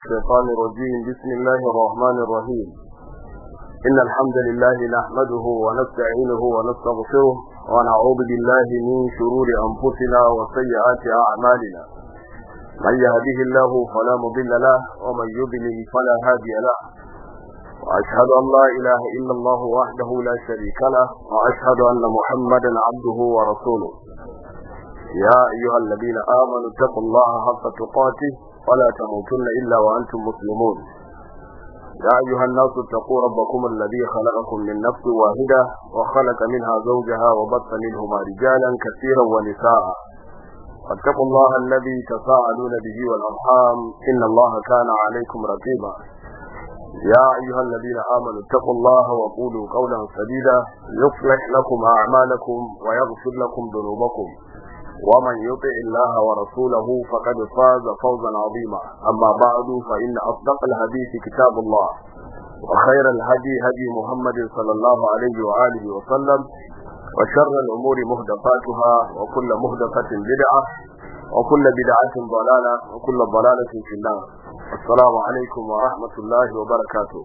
الشيطان الرجيم بسم الله الرحمن الرحيم إن الحمد لله نحمده ونستعينه ونستغفره ونعوذ بالله من شرور أنفسنا وسيئات أعمالنا من يهده الله فلا مضل له ومن يضلل فلا هادي له وأشهد أن لا إله إلا الله وحده لا شريك له وأشهد أن محمدا عبده ورسوله يا أيها الذين آمنوا اتقوا الله حق تقاته ولا تموتن إلا وأنتم مسلمون يا أيها الناس اتقوا ربكم الذي خلقكم من نفس واحدة وخلق منها زوجها وبث منهما رجالا كثيرا ونساء واتقوا الله الذي تساءلون به والأرحام إن الله كان عليكم رقيبا يا أيها الذين آمنوا اتقوا الله وقولوا قولا سديدا يصلح لكم أعمالكم ويغفر لكم ذنوبكم ومن يطع الله ورسوله فقد فاز فوزا عظيما أما بعد فإن أصدق الحديث كتاب الله وخير الهدي هدي محمد صلى الله عليه وآله وسلم وشر الأمور مهدفاتها وكل مهدفة بدعة وكل بدعة ضلالة وكل ضلالة في النار السلام عليكم ورحمة الله وبركاته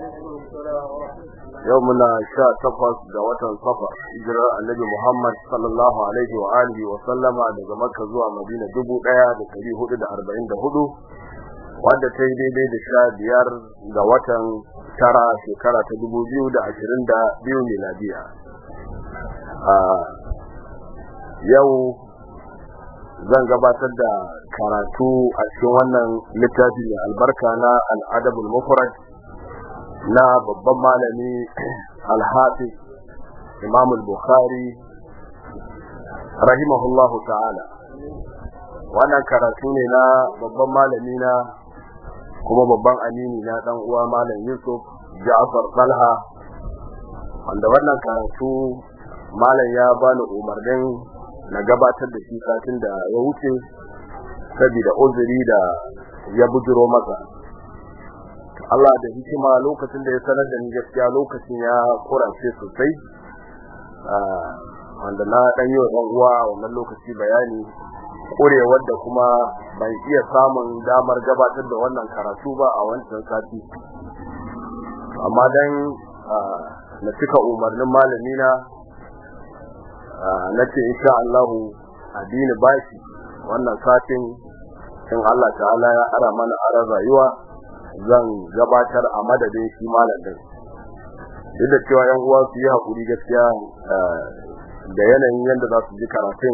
يومنا شاء تقص دوة صفر إجراء النبي محمد صلى الله عليه وآله وسلم daga Makka zuwa Madina dubu ɗaya da ɗari hudu da arba'in da hudu wadda ta yi daidai da sha biyar ga watan tara shekara ta dubu biyu da ashirin da biyu miladiya yau zan gabatar da karatu a cikin wannan littafi mai albarka na al'adabul mufrad na babban malami alhafi imam al-bukhari rahimahullahu ta'ala wannan karatu ne na babban malami na kuma babban amini na dan uwa malam yusuf ja'far talha wanda wannan karatu malam ya bani umarnin na gabatar da shi satin da ya wuce saboda uzuri da ya bujiro masa Allah da hikima lokacin da ya sanar da ni gaskiya lokacin ya kurace sosai wanda na dan yi wa uwa wannan lokaci bayani kurewar da kuma ban iya samun damar gabatar da wannan karatu ba a wancan sati amma dan na cika umarnin malamina na ce insha Allah addini bashi wannan satin in Allah ta'ala ya ara mana aran rayuwa zan gabatar a madadin shi malamin duk da cewa yan uwa su yi hakuri gaskiya da yanayin yadda za su ji karatun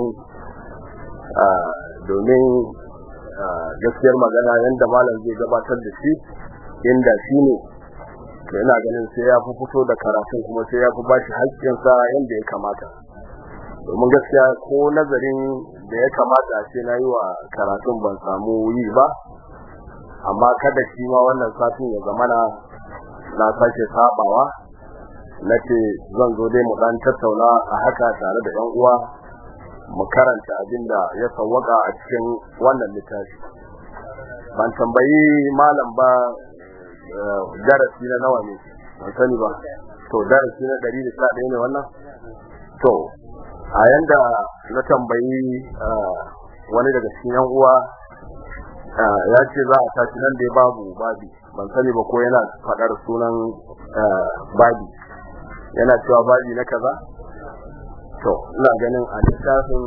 domin gaskiyar magana yadda malam zai gabatar da shi inda shi ne to ina ganin sai ya fi fito da karatun kuma sai ya fi bashi haƙƙinsa yadda ya kamata domin gaskiya ko nazarin da ya kamata a ce na yi wa karatun ban samu yi ba amma kada shi ma wannan satin ya zamana na sake sabawa na ce zan zo dai mu dan tattauna a haka tare da yan uwa mu karanta abin da ya sawwaka a cikin wannan littafi ban tambayi malam ba darasi na nawa ne ban sani ba to darasi na 111 ne wannan to a yanda na tambayi wani daga cikin yan uwa ya ce za a tashi nan dai babu babi ban sani ba ko yana faɗar sunan babi yana cewa babi na kaza to ina ganin a littafin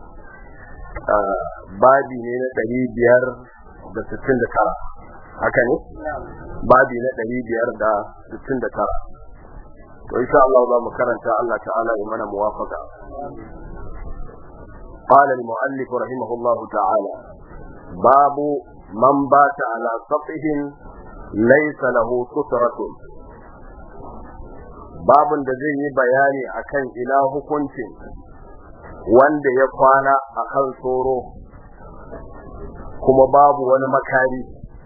babi ne na ɗari biyar da sittin da tara haka ne babi na ɗari biyar da sittin da tara to insha Allah za mu karanta Allah ta'ala ya mana muwafaka قال المؤلف رحمه الله تعالى باب من بات على سطح ليس له سترة babun da zai yi bayani akan ina hukuncin wanda ya kwana akan tsoro kuma babu wani makari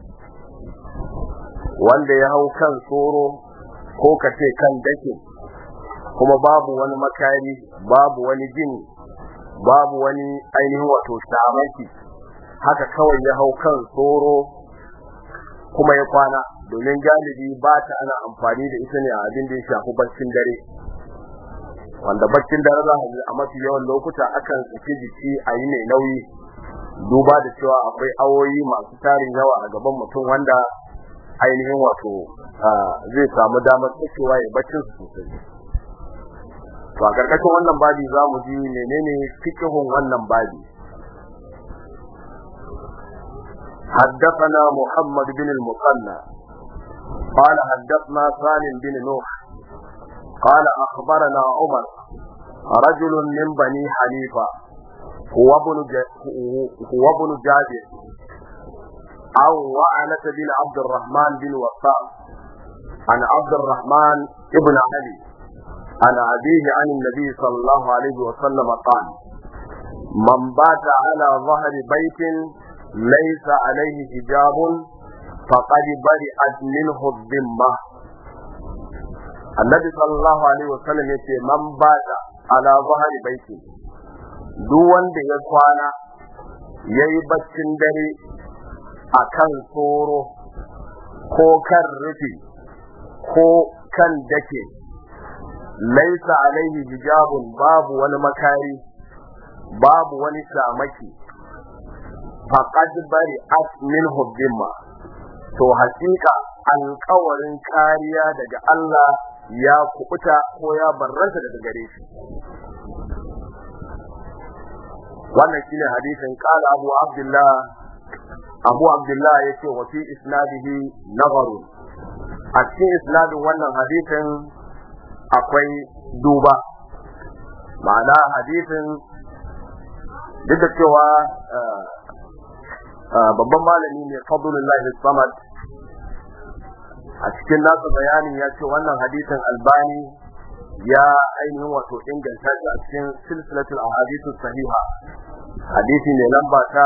wanda ya hau kan tsoro ko kace kan dake kuma babu wani makari babu wani gini babu wani ainihin wato shamaki haka kawai ya hau kan tsoro kuma ya kwana domin galibi ba ta ana amfani da ita ne a abin da ya shafi baccin dare wanda baccin dare za a a mafi yawan lokuta akan saki jiki a yi mai nauyi duba da cewa akwai awoyi masu tarin yawa a gaban mutum wanda ainihin wato zai samu damar tsakewa ya baccin su sosai to a karkashin wannan babi za mu ji menene fikihun wannan babi حدثنا محمد بن المثنى قال حدثنا سالم بن نوح قال أخبرنا عمر رجل من بني حنيفة هو ابن هو ابن جابر أو وعنة بن عبد الرحمن بن وقاص عن عبد الرحمن ابن علي عن أبيه عن النبي صلى الله عليه وسلم قال من بات على ظهر بيت ليس عليه حجاب فقد برئت منه الذمة النبي صلى الله عليه وسلم يقول من بات على ظهر بيت duk wanda ya kwana ya yi baccin dare a kan tsoro ko kan rufi ko kan dake laisa alaihi hijabun babu wani makari babu wani shamaki faqad bari min hubbimma to hakika alkawarin kariya daga Allah ya kubuta ko ya barranta daga gare shi wannan shine hadisin qala abu abdullah abu abdullah yace wa fi isnadihi nazaru a cikin isnadin wannan hadisin akwai duba ma'ana hadisin duk da cewa babban malami ne fadlullahi samad a cikin nasa bayanin ya ce wannan hadisin albani ya ainihin wato inganta shi a cikin silsilatul ahadithu sahiha hadisi ne lamba ta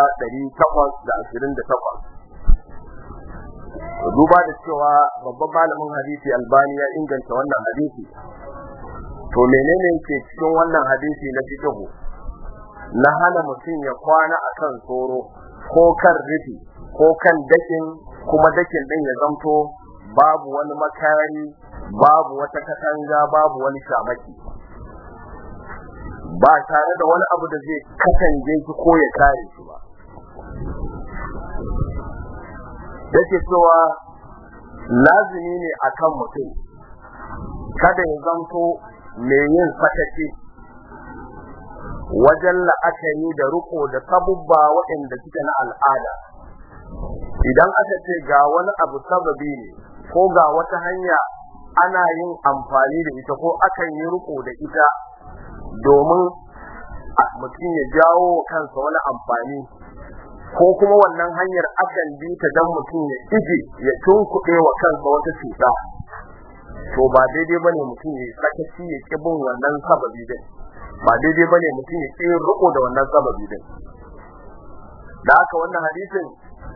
828 duba da cewa babban malamin hadisi albani ya inganta wannan hadisi to menene ke cikin wannan hadisi na fiqhu na hana mutum ya kwana akan tsoro ko kan rufi ko kan dakin kuma dakin din ya zamto babu wani makari babu wata katanga babu wani shamaki ba tare da wani abu da zai kasance shi ko ya kare shi ba yake cewa lazimi ne akan mutum kada ya zanto mai yin sakaci wajen la'akari da riko da sabubba waɗanda suke na al'ada idan aka ce ga wani abu sababi ne ko ga wata hanya ana yin amfani da ita ko akan yi riko da ita domin mutum ya jawo kansa wani amfani ko kuma wannan hanyar akan bi ta dan mutum ya ije ya tunkuɗe wa kansa wata cuta to ba daidai bane mutum ya sakaci ya ki bin wannan sababi din ba daidai bane mutum ya ki riko da wannan sababi din da haka wannan hadisin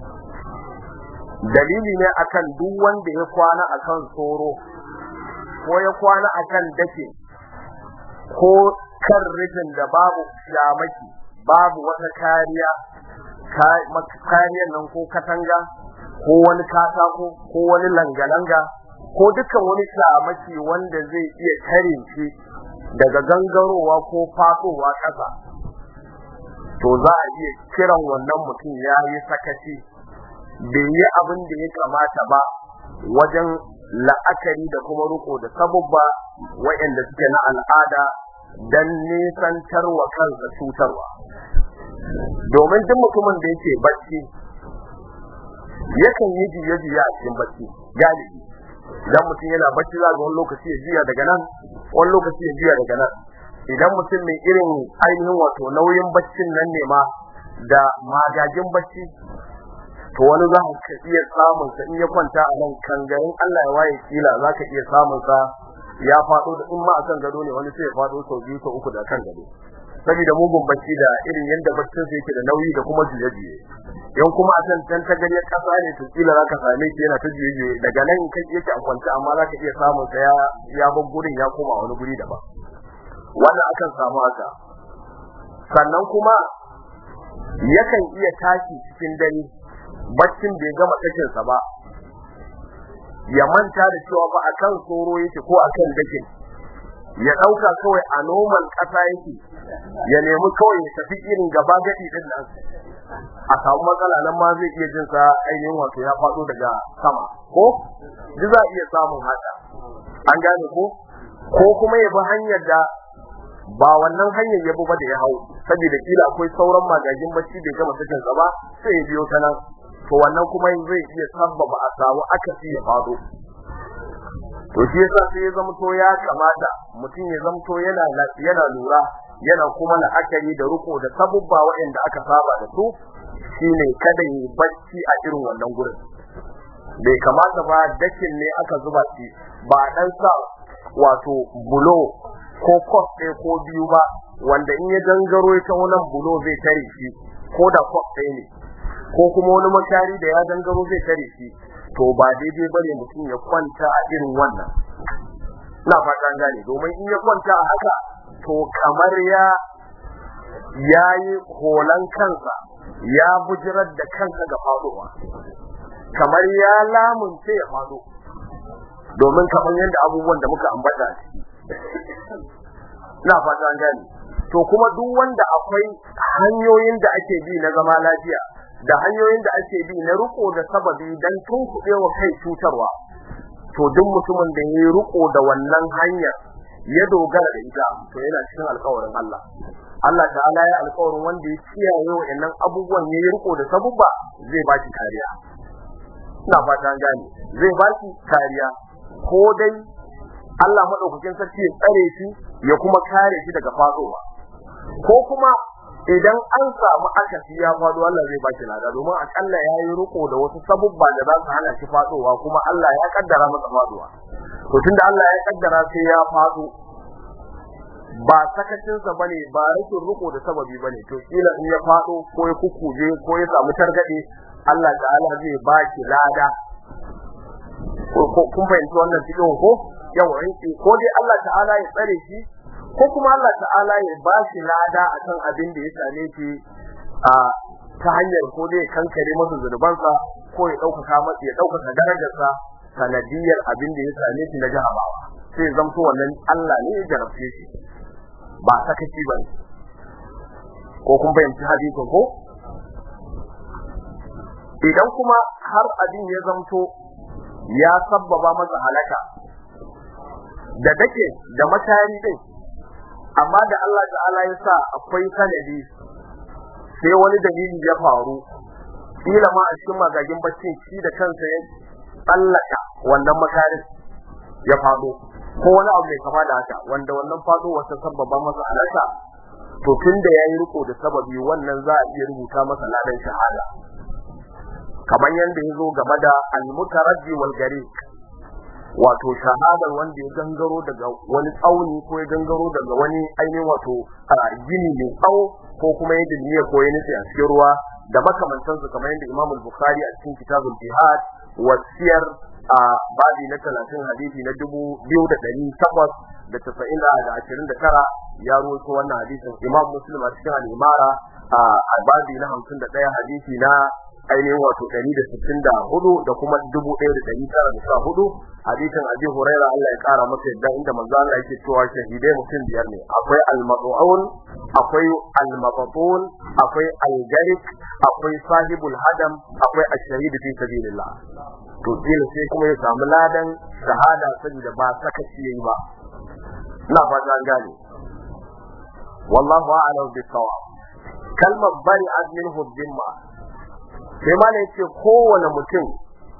dalili ne akan duk wanda ya kwana akan tsoro ko ya kwana akan dake ko kan rufin da babu shamaki babu wata kariya kariyar nan ko katanga ko wani katako ko wani langa-langa ko dukkan wani shamaki wanda zai iya kare shi daga gangarowa ko fasowa ƙasa to za a iya kiran wannan mutum ya yi sakaci bai yi abin da ya kamata ba wajen la'akari da kuma riko da sabubba waɗanda suke na al'ada don nisantar wa kansa cutarwa domin duk mutumin da yake bacci yakan yi jiye-jiye a cikin bacci galibi idan mutum yana bacci za ga wani lokaci ya jiya daga nan wani lokaci ya jiya daga nan idan mutum mai irin ainihin wato nauyin baccin nan ne ma da magagin bacci to wani za ka iya samun sa in ya kwanta a nan kangarin Allah ya waye kila za ka iya samun sa ya faɗo da in ma akan gado ne wani sai ya faɗo sau biyu sau uku da kan gado saboda mugun bacci da irin yadda baccin sa yake da nauyi da kuma juye-juye yan kuma a can can ta gari kasa ne to kila za ka same shi yana ta juye-juye daga nan kai yake a kwance amma za ka iya samun sa ya ya bar gurin ya koma wani guri daban wannan akan samu haka sannan kuma yakan iya tashi cikin dare baccin bai gama tashinsa ba ya manta da cewa ba akan tsoro yake ko akan dakin ya dauka kawai a noman kasa yake ya nemi kawai ya tafi irin gaba gadi din nan a samu matsala nan ma zai iya jin sa ainihin wato ya faɗo daga sama ko duk za a iya samun haka an gane ko ko kuma ya bi hanyar da ba wannan hanyar ya bi ba da ya hau saboda kila akwai sauran magagin bacci bai gama sakin sa ba sai ya biyo ta nan to wannan kuma zai iya sabbaba a samu akasi ya faɗo to shi yasa sai ya zama to ya kamata mutum ya zama to yana yana lura yana kuma la'akari da riko da sabubba waɗanda aka saba da su shine kada yi bacci a irin wannan gurin bai kamata ba dakin ne aka zuba shi ba dan sa wato bulo ko kos ɗaya ko biyu ba wanda in ya gangaro ya taho nan bulo zai tare shi ko da kos ɗaya ne ko kuma wani makari da ya gangaro zai tare shi to ba daidai bane mutum ya kwanta a irin wannan ina fata gane domin in ya kwanta a haka to kamar ya yayi holan kansa ya bujirar da kansa ga faduwa kamar ya lamunce ya fado domin kamar yadda abubuwan da muka ambata ina fata gane to kuma duk wanda akwai hanyoyin da ake bi na zama lafiya da hanyoyin da ake bi na riko da sababi dan tunkuɗewa kai cutarwa to duk mutumin da ya riko da wannan hanyar ya dogara da ita to yana cikin alƙawarin Allah Allah ta'ala ya alƙawarin wanda ya kiyaye wa'annan abubuwan ya yi riko da sabubba zai ba shi kariya ina fata gane zai ba shi kariya ko dai Allah madaukakin sarki ya tsare shi ya kuma kare shi daga fadowa ko kuma idan an samu akasi ya fado Allah zai baki lada domin akalla ya yi riko da wasu sabubba da za su hana shi fadowa kuma Allah ya kaddara masa fadowa to tunda Allah ya kaddara sai ya fado ba sakacin sa bane ba rashin riko da sababi bane to kila in ya fado ko ya kukuje ko ya samu targade Allah ta'ala zai baki lada ko kun fahimci wannan cikin ko yawa ko dai Allah ta'ala ya tsare shi ko kuma Allah ta'ala ya ba shi lada akan abin da ya same shi a ta hanyar ko dai kankare masa zunubansa ko ya ɗaukaka masa ya ɗaukaka darajarsa sanadiyar abin da ya same shi na jahabawa sai zamto wannan Allah ne ya jarabce shi ba sakaci ba ne ko kun fahimci hadisin ko idan kuma har abin ya zamto ya sabbaba masa halaka da dake da matari din amma da Allah ta'ala ya sa akwai sanadi sai wani dalili ya faru kila ma a cikin magagin baccin shi da kansa ya tsallaka wannan makarin ya fado ko wani abu mai kama da haka wanda wannan fado wata sababa masa alaka to tunda yayi riko da sababi wannan za a iya rubuta masa ladan shahada kamar yanda yazo game da al-mutaraddi wal gariq wato shahadar wanda ya gangaro daga wani tsauni ko ya gangaro daga wani ainihin wato gini mai tsawo ko kuma ya dilmiya ko ya nufi a cikin ruwa da makamantansu kamar yadda Imam Bukhari a cikin kitabul jihad wasiyar a babi na 30 hadisi na 2800 da 90 da 29 ya rawaito wannan hadisin Imam Muslim a cikin al-Imara a babi na 51 hadisi na ainihin wato 164 da kuma 1914 hadisin Abi Hurairah Allah ya kara masa yadda inda manzo Allah yake cewa shahidai mutum biyar ne akwai al-mad'un akwai al-mabtun akwai al-garik akwai sahibul hadam akwai ash-shahid fi sabilillah to dole sai kuma ya samu ladan shahada saboda ba sakaci yayi ba ina fata an gane wallahu a'lam bis-sawab kalmar bari minhu dhimma sai ma ne ce kowane mutum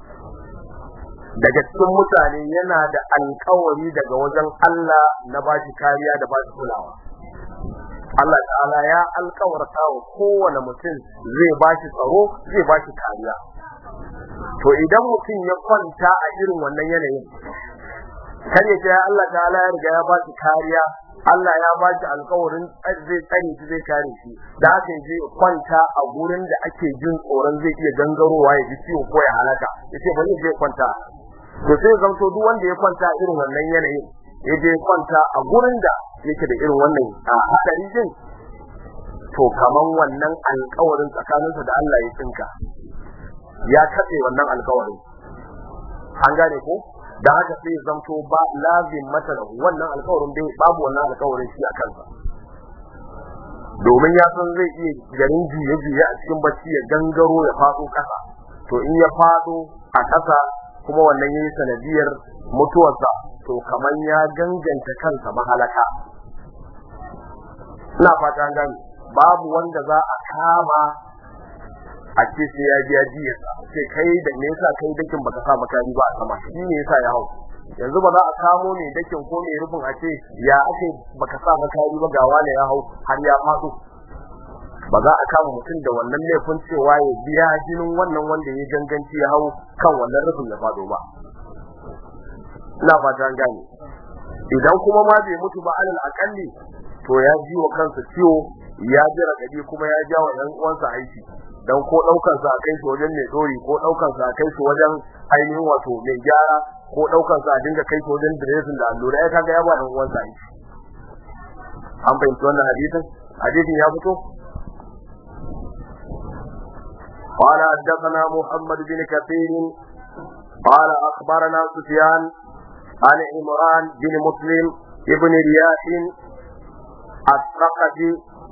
daga cikin mutane yana da alkawari daga wajen Allah na ba shi kariya da ba shi kulawa Allah ta'ala ya alkawarta wa kowane mutum zai ba shi tsaro zai ba shi kariya to idan mutum ya kwanta a irin wannan yanayin kar ya ce Allah ta'ala ya riga ya ba shi kariya Allah ya ba shi alkawarin zai tsare shi zai kare shi da haka je kwanta a gurin da ake jin tsoron zai iya gangarowa ya ji ciwo ko ya halaka yace bari je kwanta to sai zanto duk wanda ya kwanta irin wannan yanayin ya je kwanta a gurin da yake da irin wannan hadari din to kaman wannan alkawarin tsakaninsa da Allah ya tsinka ya katse wannan alkawarin an gane ko da haka sai zanto ba lazim mata da wannan alƙawarin dai babu wannan alƙawarin shi a kansa domin ya san zai iya garin juye-juye a cikin bacci ya gangaro ya faɗo ƙasa to in ya faɗo a ƙasa kuma wannan yayi sanadiyar mutuwarsa to kaman ya ganganta kansa mahalaka ina fata an gani babu wanda za a kama a ce sai ya biya jiya sai kai da me yasa kai dakin baka sa makari ba a sama shi ne yasa ya hau yanzu ba za a kamo ne dakin ko mai rufin a ce ya ake baka sa makari ba ga wani ya hau har ya faɗo ba za a kama mutum da wannan laifin cewa ya biya jinin wannan wanda ya ganganci ya hau kan wannan rufin ya faɗo ba ina fata an gane idan kuma ma bai mutu ba alal akalli to ya ji wa kansa ciwo ya ji raɗaɗi kuma ya ja wa ɗan uwansa aiki dan ko daukar sa kai shi wajen mai dori ko daukar sa kai shi wajen ainihin wato mai gyara ko daukar sa dinga kai shi wajen dressing da allura ya kaga ya ba dan uwan sa aiki an fahimci wannan hadisin hadisin ya fito قال حدثنا محمد بن كثير قال اخبرنا سفيان عن عمران بن مسلم ابن رياح الثقفي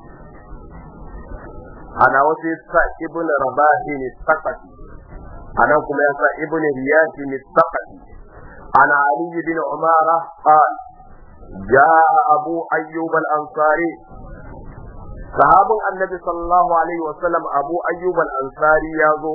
ana wasu sa ibn rabahi ne sakati ana kuma ya sa ibn riyahi ne sakati ana ali bin umara qal جاء أبو أيوب الأنصاري صحاب النبي صلى الله عليه وسلم أبو أيوب الأنصاري يازو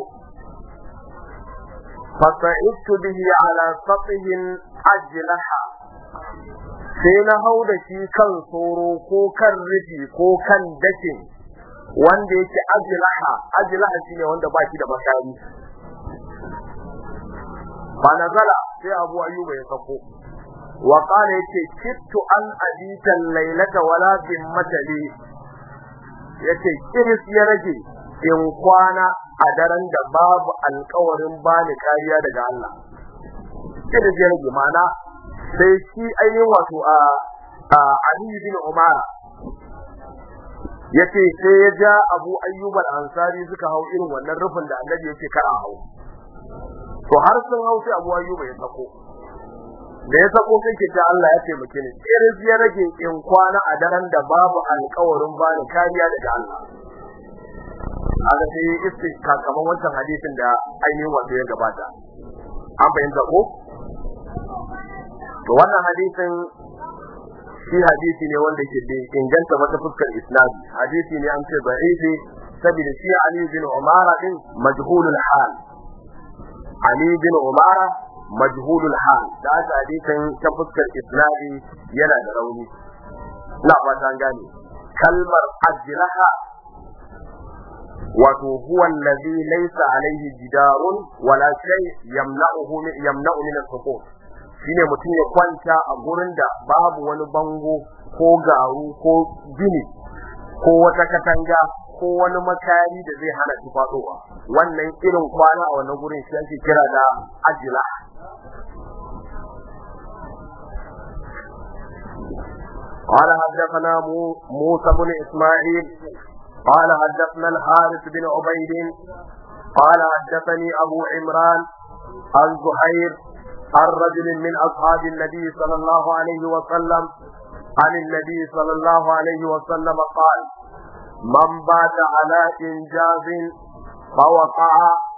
فصعدت به على سطح أجلحة sai na hau da shi kan tsoro ko kan rufi ko kan dakin wanda yake ajlaha ajlaha shine wanda ba shi da makari fa nazala sai Abu Ayyuba ya sako wa qala yace kittu an abita laylata wala bin matali yace kiris ya rage in kwana a daren da babu alƙawarin bani kariya daga Allah kiris ya rage mana sai shi ainihin wato a Ali bin Umar yace sai ya ja Abu Ayyub al-Ansari suka hau irin wannan rufin da Annabi yake kar a hau to har sun hau sai Abu Ayyub ya sako da ya sako sai ke ta Allah ya taimake ni irin ya rage in kwana a daren da babu alƙawarin bani kariya daga Allah aka sai istika kamar wancan hadisin da ainihin wato ya gabata an fahimta ko to wannan hadisin shi hadisi ne wanda ke da inganta wata fuskar islam hadisi ne an ce da'ifi saboda shi Ali bin Umara din majhulul hal Ali bin Umara majhulul hal da aka hadisin ta fuskar islami yana da rauni ina fata an gane kalmar ajraha wato huwa allazi laysa alayhi jidarun wala shay yamna'uhu yamna'u min as-sukut shine mutum ya kwanta a gurin da babu wani bango ko garu ko gini ko wata katanga ko wani makari da zai hana shi faɗowa wannan irin kwana a wannan gurin shi ake kira da ajila قال حدثنا موسى بن اسماعيل قال حدثنا الحارث بن عبيد قال حدثني ابو عمران عن زهير عن رجل من أصحاب النبي صلى الله عليه وسلم عن النبي صلى الله عليه وسلم قال من بات على إنجاز فوقع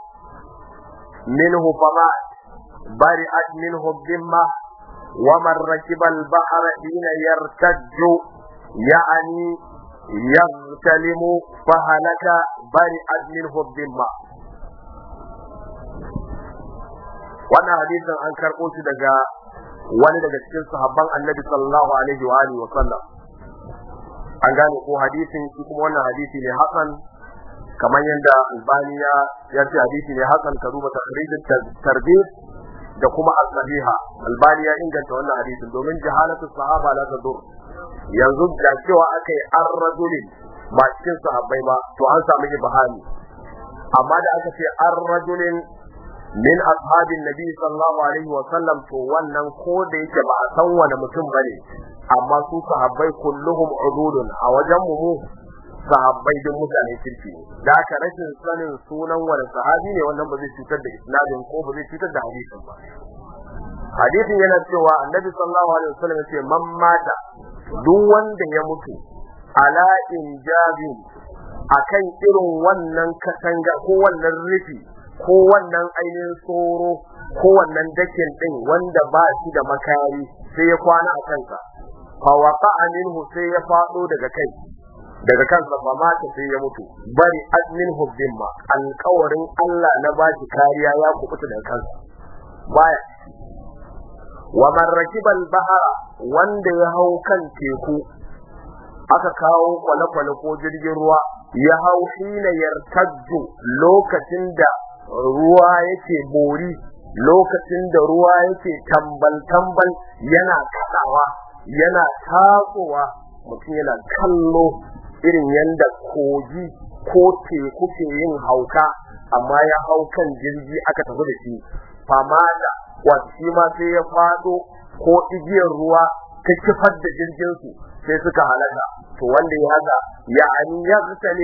منه فمات برئت منه الذمة ومن ركب البحر حين يرتج يعني يغتلم فهلك برئت منه الذمة wannan hadisin an karɓo shi daga wani daga cikin sahabban annabi sallallahu alaihi wa alihi wa sallam an gane ko hadisin shi kuma wannan hadisi ne hasan kamar yadda albani ya ya ce hadisi ne hasan ka duba takrijin tarbiyya da kuma al-sahiha albani ya inganta wannan hadisin domin jahalatu sahaba la tadur yanzu da cewa akai ar-rajulin ba cikin sahabbai ba to an samu ibhami amma da aka ce ar-rajulin min ashabin nabi sallallahu alaihi wa sallam to wannan ko da yake ba a san wani mutum bane amma su sahabbai kulluhum ududun a wajen mu sahabbai din mutane kirki da aka rashin sanin sunan wani sahabi ne wannan ba zai cutar da isnadin ko ba zai cutar da hadisin ba hadisin yana cewa annabi sallallahu alaihi wasallam ya ce man mata duk wanda ya mutu ala injabin akan irin wannan katanga ko wannan rufi ko wannan ainihin tsoro ko wannan dakin din wanda ba shi da makari sai ya kwana a kansa fa waqa minhu sai ya fado daga kai daga kansa fa mata sai ya mutu bari admin hubbimma alƙawarin Allah na ba shi kariya ya kubuta daga kansa baya wa man rakibal bahara wanda ya hau kan teku aka kawo kwale-kwale ko jirgin ruwa ya hau hina yartajju lokacin da ruwa yake bori lokacin da ruwa yake tambal-tambal yana kadawa yana tatsowa mutum yana kallo irin yadda kogi ko teku ke yin hauka amma ya hau kan jirgi aka tafi da shi famada wato shi ma sai ya fado ko igiyar ruwa ta kifar da jirgin su sai suka halaka to wanda ya haka ya ani ya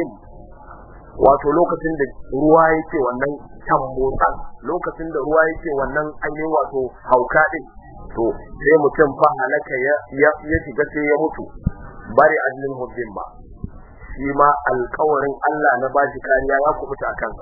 wato lokacin da ruwa yake wannan tambotsan lokacin da ruwa yake wannan ainihin wato hauka din to sai mutum fa halaka ya ya shiga sai ya mutu bari ajlin hubbin ba shi ma alƙawarin Allah na bashi kariya ya kubuta a kansa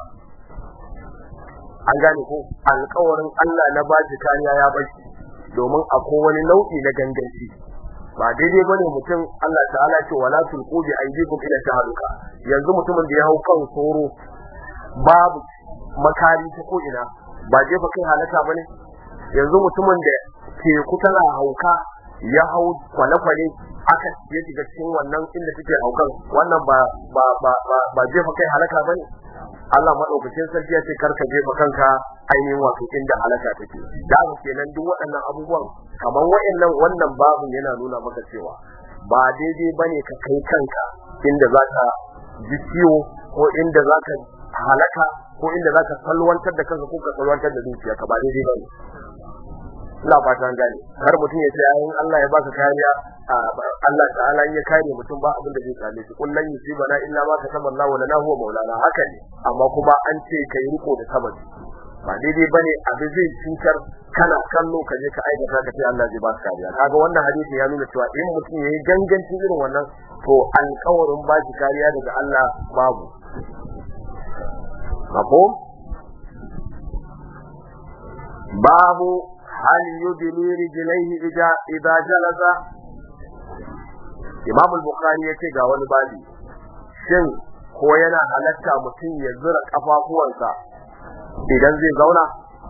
an gane ko alƙawarin Allah na bashi kariya ya bashi domin akwai wani nau'i na ganganci ba daidai bane mutum Allah ta'ala ce wala tulqu bi aydikum ila tahaluka yanzu mutumin da ya hau kan soro babu makari ta ko ina ba jefa kai halaka bane yanzu mutumin da teku tana hauka ya hau kwale-kwale aka ya shiga cikin wannan inda suke haukan wannan ba ba ba ba jefa kai halaka bane Allah madaukakin sarki ya ce karka jefa kanka ainihin wato inda halaka take da haka kenan duk waɗannan abubuwan kamar waɗannan wannan babu yana nuna maka cewa ba daidai bane ka kai kanka inda zaka ji ciwo ko inda zaka halaka ko inda zaka salwantar da kanka ko ka salwantar da zuciyarka ba daidai bane ina fatan gane har mutum ya ce ayin Allah ya baka kariya Allah ta'ala ya kare mutum ba abin da zai same shi kullun yusibana illa ma kataba Allah wa lana huwa maulana haka ne amma kuma an ce kai riko da sababi ba daidai bane abin zai cutar kana kallo ka je ka aikata ka ce Allah zai baka kariya kaga wannan hadisi ya nuna cewa in mutum yayi ganganci irin wannan to alƙawarin ba shi kariya daga Allah babu mafhum babu هل يدلي رجليه إذا إذا جلس Imam al-Bukhari yace ga wani babi shin ko yana halatta mutum ya zura kafafuwansa idan zai zauna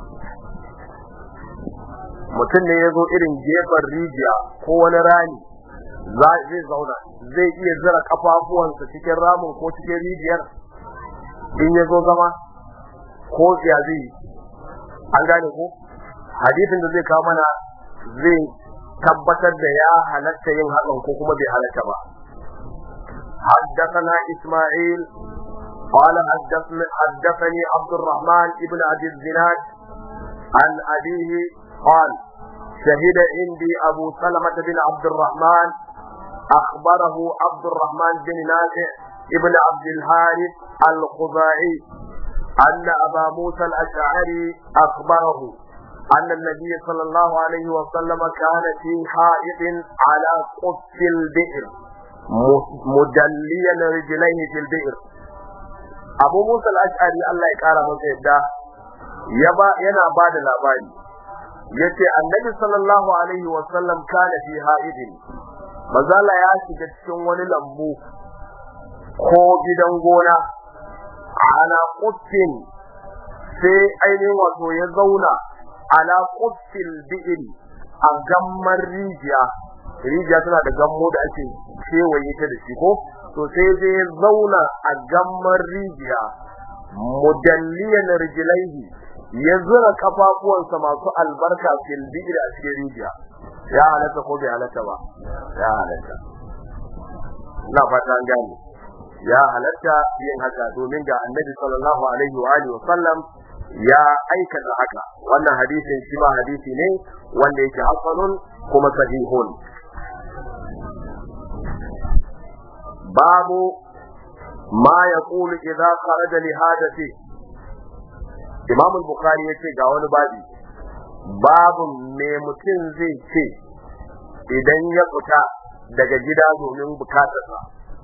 mutum ne ya zo irin gefen rijiya ko wani rani zai zauna zai iya zura kafafuwansa cikin ramin ko cikin rijiyar in ya zo zama ko ya zai an gane ko hadisin da zai kawo mana zai tabbatar da ya halatta yin hakan ko kuma bai halatta ba حدثنا إسماعيل قال حدثني, حدثني عبد الرحمن ابن أبي الزناد عن أبيه قال شهد عندي أبو سلمة بن عبد الرحمن أخبره عبد الرحمن بن نافع ابن عبد الحارث الخزاعي أن أبا موسى الأشعري أخبره أن النبي صلى الله عليه وسلم كان في حائط على قف البئر مدليا رجليه في البئر أبو موسى الأشعري الله يقال من سيدا يبا ينا بعد الأباني yace annabi sallallahu alaihi wa sallam kana fi haidin mazala ya shiga cikin wani lambu ko gidan gona ala quffin sai ainihin wato ya zauna ala quffil bi'ri a gammar rijiya rijiya tana da gammo da ake kewaye ta da shi ko to sai zai zauna a gammar rijiya mudalliyan rijlaihi ya zura kafafuwansa masu albarka fil bi'ri a cikin rijiya ya halatta ko bai halatta ba ya halatta ina fata an gane ya halatta yin haka domin ga annabi sallallahu alaihi wa alihi wa sallam ya aikata haka wannan hadisin shi ma hadisi ne wanda yake hasanun kuma sahihun babu ma yaqulu idza kharaja li hadathi Imam al-Bukhari yace ga wani babi babu me mutum zai ce idan ya fita daga gida domin bukatarsa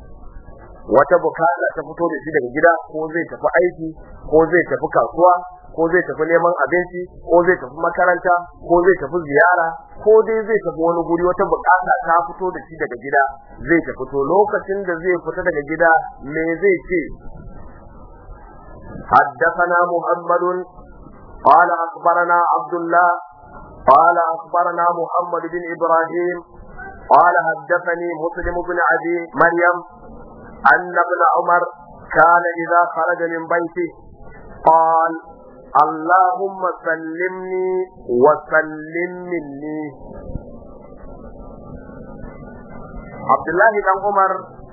wata bukata ta fito da shi daga gida ko zai tafi aiki ko zai tafi kasuwa ko zai tafi neman abinci ko zai tafi makaranta ko zai tafi ziyara ko dai zai tafi wani guri wata bukata ta fito da shi daga gida zai tafi to lokacin da zai fita daga gida me zai ce حدثنا محمد قال أخبرنا عبد الله قال أخبرنا محمد بن إبراهيم قال حدثني مسلم بن أبي مريم أن ابن عمر كان إذا خرج من بيته قال اللهم سلمني وسلم مني عبد الله بن عمر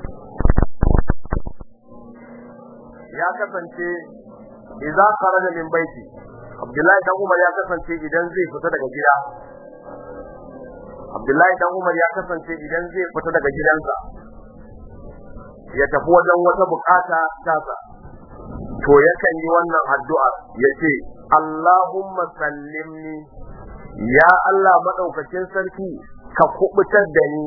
ya kasance idza kharaja min baiti Abdullahi dan Umar ya kasance idan zai fita daga gida Abdullahi dan Umar ya kasance idan zai fita daga gidansa ya tafi wajen wata bukata tasa to yakan yi wannan addu'a yace Allahumma sallimni ya Allah madaukakin sarki ka kubutar da ni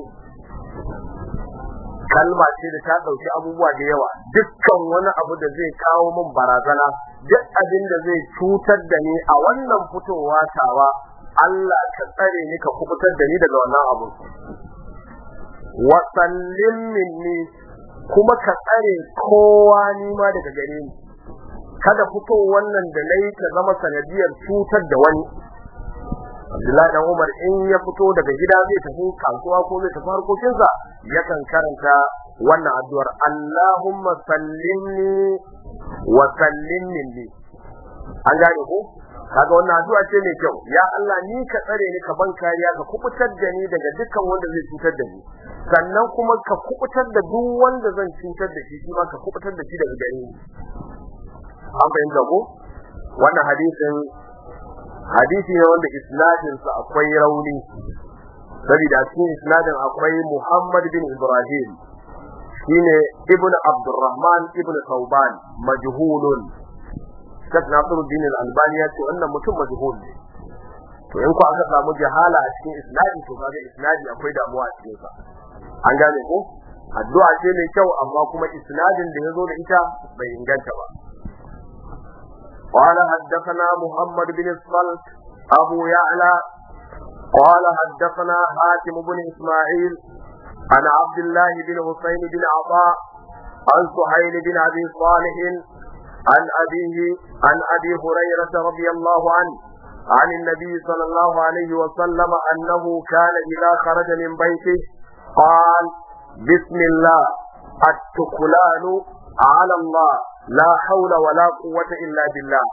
kalma ce da ta dauki abubuwa da yawa dukkan wani abu da zai kawo min barazana duk abin da zai cutar da ni a wannan fitowa tawa Allah ka tsare ni ka kubutar da ni daga wannan abu wa sallim minni kuma ka tsare kowa ni ma daga gare ni kada fito wannan da nayi ta zama sanadiyar cutar da wani Abdullahi dan Umar in ya fito daga gida zai tafi kasuwa ko zai tafi harkokinsa yakan karanta wannan addu'ar Allahumma sallimni wa sallim minni an gane ko kaga wannan addu'a ce mai kyau ya Allah ni ka tsare ni ka ban kariya ka kubutar da ni daga dukkan wanda zai cutar da ni sannan kuma ka kubutar da duk wanda zan cutar da shi shi ma ka kubutar da shi daga gare ni an fahimta ko wannan hadisin hadisi ne wanda isnadin sa akwai rauni saboda cikin isnadin akwai Muhammad bin Ibrahim shine ibnu Abdurrahman ibnu Thawban majhulun Sheikh Nasiruddin Al-Albani ya ce wannan mutum majhul ne to in ku aka samu jahala a cikin isnadi to kaga isnadi akwai damuwa a cikin sa an gane ko addu'a ce mai kyau amma kuma isnadin da yazo da ita bai inganta ba قال حدثنا محمد بن الصلت أبو يعلى قال حدثنا حاتم بن إسماعيل عن عبد الله بن حسين بن عطاء عن سهيل بن أبي صالح عن أبيه عن أبي هريرة رضي الله عنه عن النبي صلى الله عليه وسلم أنه كان إذا خرج من بيته قال بسم الله التكلان على الله لا حول ولا قوة إلا بالله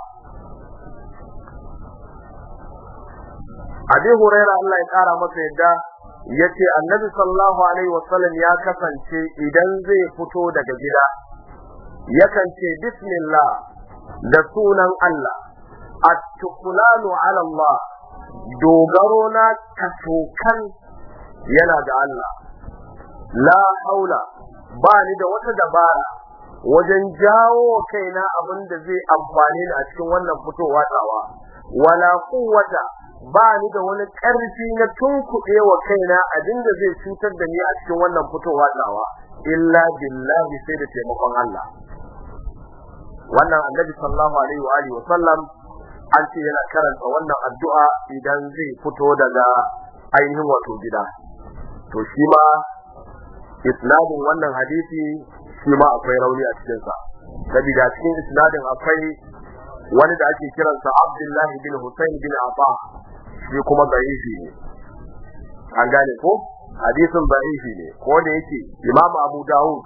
Abi Huraira Allah ya kara masa yadda yace Annabi sallallahu alaihi wasallam ya kasance idan zai fito daga gida yakan ce bismillah da sunan Allah at-tuqlanu ala Allah dogaro na kasokan yana da Allah la haula ba ni da wata dabara wajen jawo kaina abin da zai amfane ni a cikin wannan fitowa tawa wala quwwata ba ni da wani ƙarfi na tunkuɗe wa kaina abin da zai cutar da ni a cikin wannan fitowa tawa illa billahi sai da taimakon Allah wannan annabi sallallahu alaihi wa alihi wa sallam an ce yana karanta wannan addu'a idan zai fito daga ainihin wato gida to shi ma isnadin wannan hadisi shi ma akwai rauni a cikin sa saboda cikin isnadin akwai wani da ake kiransa Abdullahi bin Hussein bin Abba shi kuma da'ifi ne an gane ko hadisin da'ifi ne ko da yake Imam Abu Dawud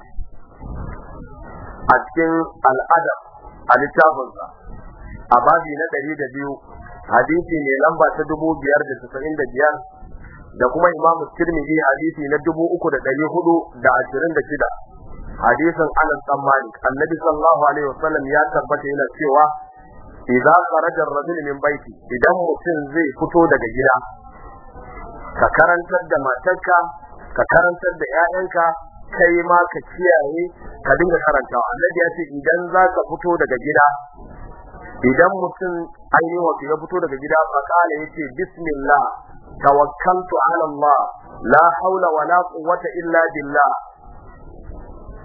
a cikin al'adab a littafinsa a babi na ɗari da biyu hadisi ne lamba ta dubu biyar da tasa'in da biyar da kuma imam tirmidhi hadisi na dubu uku da ɗari hudu da ashirin da shida hadisin anas dan malik annabi sallallahu alaihi wasallam ya tabbata yana cewa idza kharaja ar-rajul min baiti idan mutum zai fito daga gida ka karantar da matarka ka karantar da 'ya'yanka kai ma ka kiyaye ka dinga karantawa annabi ya ce idan za ka fito daga gida idan mutum ainihin wato ya fito daga gida fa kala yace bismillah tawakkaltu ala Allah la haula wala quwwata illa billah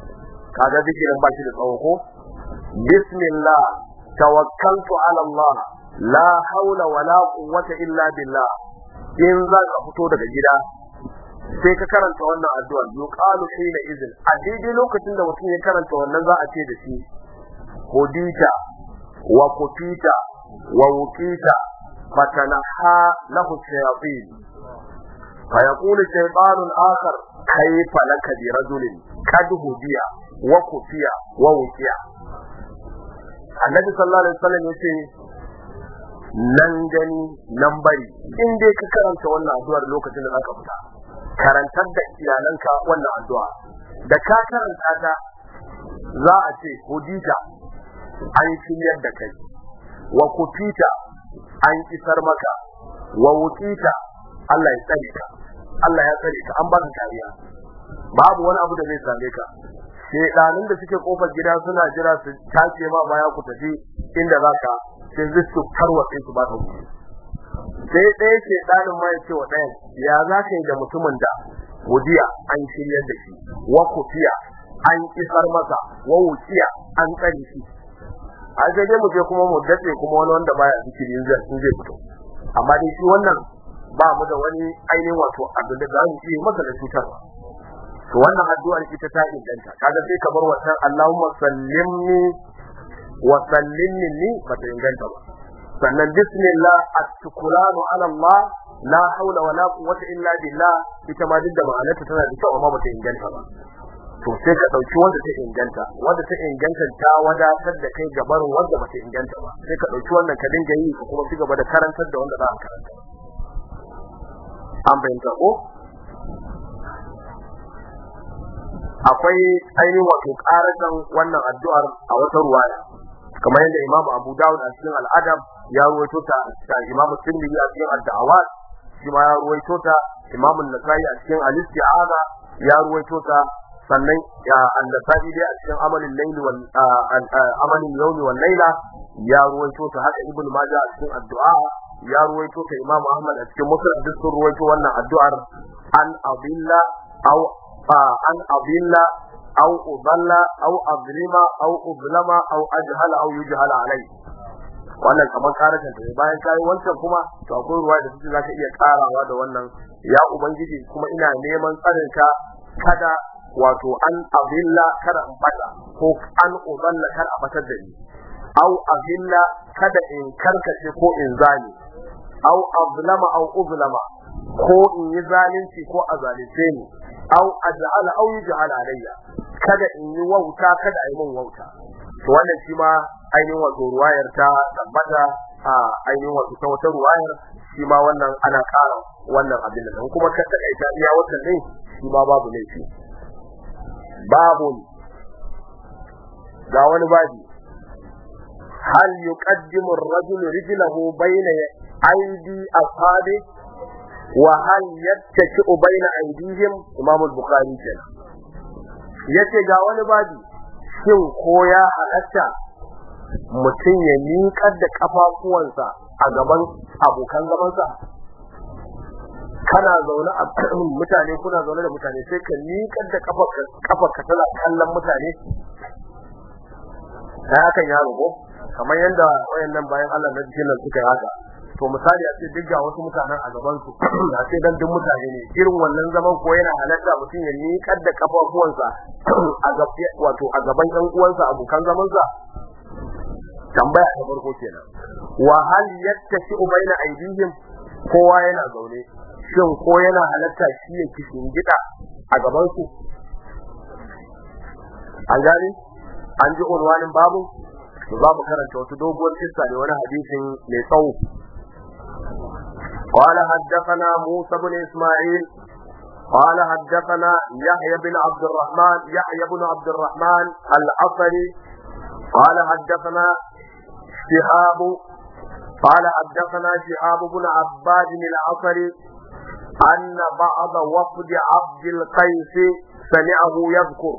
kaga zikirin ba shi da tsawo ko bismillah tawakkaltu ala Allah la haula wala quwwata illa billah in za ka fito daga gida sai ka karanta wannan addu'a yuqalu hina izin a daidai lokacin da mutum ya karanta wannan za a ce da shi hudita wa kufita wa wukita fatanaha lahu shayatin فيقول شيطان آخر كيف لك برجل قد هدي وكفي ووكي النبي صلى الله عليه وسلم يقول nan gani nan bari in dai ka karanta wannan addu'ar lokacin da zaka fita karantar da iyalanka wannan addu'a da ka karanta ta za a ce hudita an shiryar da kai wa kufita an isar maka wa wukita Allah ya tsare ka Allah ya tsare ka an ba ka kariya babu wani abu da zai same ka shedanin da suke kofar gida suna jira su tace ma baya ku tafi inda zaka sai zai su tarwatse su ba ka gudu sai ɗaya shedanin ma ya ce wa ɗayan ya za ka yi da mutumin da wudiya an shiryar da shi wa kufiya an isar masa wa wuciya an tsare shi a sai dai mu je kuma mu dace kuma wani wanda baya zikiri in zai fito amma dai shi wannan ba mu da wani ainihin wato abin da za mu yi masa da cutarwa to wannan addu'ar ita ta inganta kaga sai ka bar wannan Allahumma sallimni wa sallimni ni ba ta inganta ba sannan bismillah at-tukulanu ala Allah la haula wala quwwata illa billah ita ma duk da ma'anarta tana da kyau amma ba ta inganta ba to sai ka dauki wanda ta inganta wanda ta inganta ta wadatar da kai gabar wanda ba ta inganta ba sai ka dauki wannan ka dinga yi ka kuma ci gaba da karantar da wanda za ka karanta an fahimta ko akwai ainihin wato karatan wannan addu'ar a wata ruwaya kamar yadda Imam Abu Dawud a cikin al'adab ya ruwaito ta da Imam Tirmidhi a cikin ad-da'awat shi ma ya ruwaito ta Imam An-Nasa'i a cikin al-Isti'aza ya ruwaito ta sannan ya An-Nasa'i dai a cikin amalin layli wal amalin yawmi wal layla ya ruwaito ta haka Ibn Majah a cikin addu'a ya ruwaito ta Imam Ahmad a cikin Musnad duk sun ruwaito wannan addu'ar an abilla aw an abilla aw udalla aw azlima aw uzlama aw ajhala aw yujhala alai wannan kamar karatan ta bayan kai wancan kuma to akwai ruwa da suke zaka iya karawa da wannan ya ubangiji kuma ina neman tsarin ka kada wato an abilla kada in bata ko an udalla kada a batar da ni aw abilla kada in karkace ko in zani aw azlama aw uzlama ko in yi zalunci ko a zalunce ni aw aj'ala aw yuj'ala alayya kada in yi wauta kada a yi min wauta to wannan shi ma ainihin wato ruwayar ta tabbata a ainihin wato ta wata ruwayar shi ma wannan ana ƙara wannan abin da kuma ka takaita iya wannan ne shi ma babu laifi babu ga wani babi hal yuqaddimu ar-rajulu rijlahu bayna aydi ashabi wa hal yattaki'u bayna aydihim imam al-bukhari kenan yace ga wani babi shin ko ya halatta mutum ya miƙar da kafafuwansa a gaban abokan zamansa kana zaune a mutane kuna zaune da mutane sai ka miƙar da kafarka tana kallon mutane sai hakan ya rubo kamar yadda wayannan bayan Allah na jikin nan suka yi haka to misali a ce duk ga wasu mutanen a gaban su a ce dan duk mutane ne irin wannan zaman ko yana halatta mutum ya miƙar da kafafuwansa a gaban wato a gaban ɗan uwansa abokan zaman sa tambaya ta farko kenan wa hal yattashi baina aydihim kowa yana zaune shin ko yana halatta shi ya kishin gida a gaban su an gani an ji unwanin babu za mu karanta wata doguwar kissa ne wani hadisin mai tsawo قال حدثنا موسى بن اسماعيل قال حدثنا يحيى بن عبد الرحمن يحيى بن عبد الرحمن العصري قال حدثنا شهاب قال حدثنا شهاب بن عباد العصري أن بعض وفد عبد القيس سمعه يذكر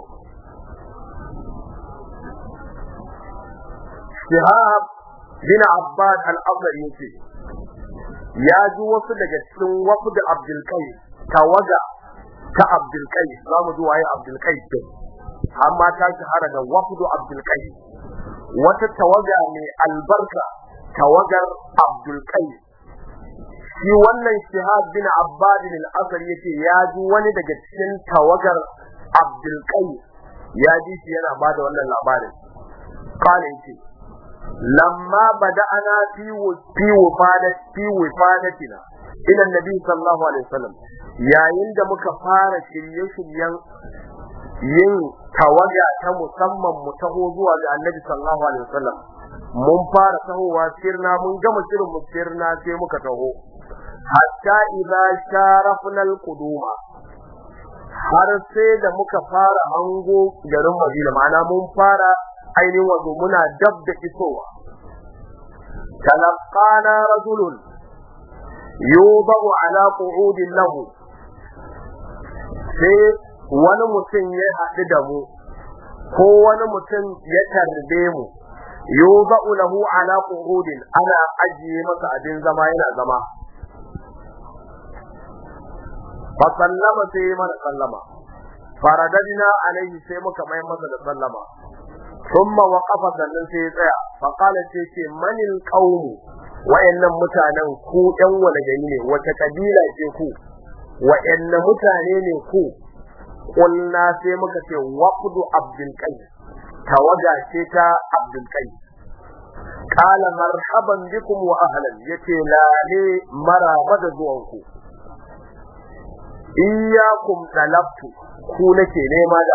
شهاب بن عباد العصري يقول ya ji wasu daga cikin wasu da Abdulkai tawaga ta Abdulkai za mu ji waye Abdulkai din amma ta shahara da wafdu abdul qais wata tawaga mai albarka tawagar abdul qais shi wannan shihab bin abbad al-asr yace ya ji wani daga cikin tawagar abdul qais ya ji shi yana bada wannan labarin qala yace lamma bada'ana fi fi wafadat fi wafadatina ila nabi sallallahu alaihi wasallam yayin da muka fara shirye-shiryen yin tawaga ta musamman mu taho zuwa ga annabi sallallahu alaihi wasallam mun fara tahowa sirna mun gama shirin mu sirna sai muka taho hatta idza sharafna al-quduma har sai da muka fara hango garin Madina ma'ana mun fara ainihin wato muna dab da isowa talaqana rajulun yudau ala qu'udin lahu sai wani mutum ya haɗu da mu ko wani mutum ya tarbe mu yudau lahu ala qu'udin ana ajiye masa abin zama yana zama fa sallama sai mana sallama faradadina alaihi sai muka mai masa da sallama thumma waqafa sannan sai ya tsaya fa qala sai ce manil qaum wayannan mutanen ku ɗan wani gari ne wata kabila ce ku wayanne mutane ne ku kulna sai muka ce waqdu abdul qais tawaga ce ta abdul qais qala marhaban bikum wa ahlan yace lale maraba da zuwanku iyyakum talabtu ku nake nema da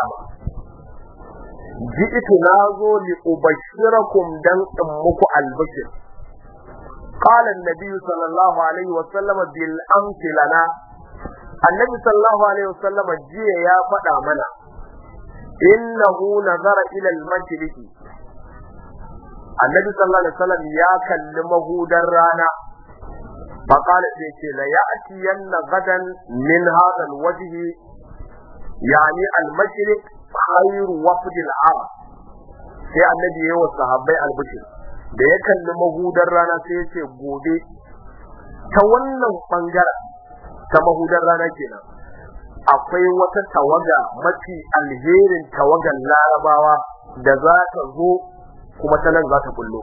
ji'tu nazo li ubashirakum dan in muku albashir qala an-nabi sallallahu alaihi wa sallam bil amsi lana annabi sallallahu alaihi wa sallam jiya ya faɗa mana innahu nazara ila al-mashriqi annabi sallallahu alaihi wa sallam ya kalli mahudar rana فقال سيكي ليأتين غدا من هذا الوجه يعني المشرق خير وفد العرب sai annabi ya wa sahabbai albishir da ya kalli mahudar rana sai ya ce gobe ta wannan bangaren ta mahudar rana kenan akwai wata tawaga mafi alherin tawagan larabawa da za ta zo kuma ta nan za ta kullo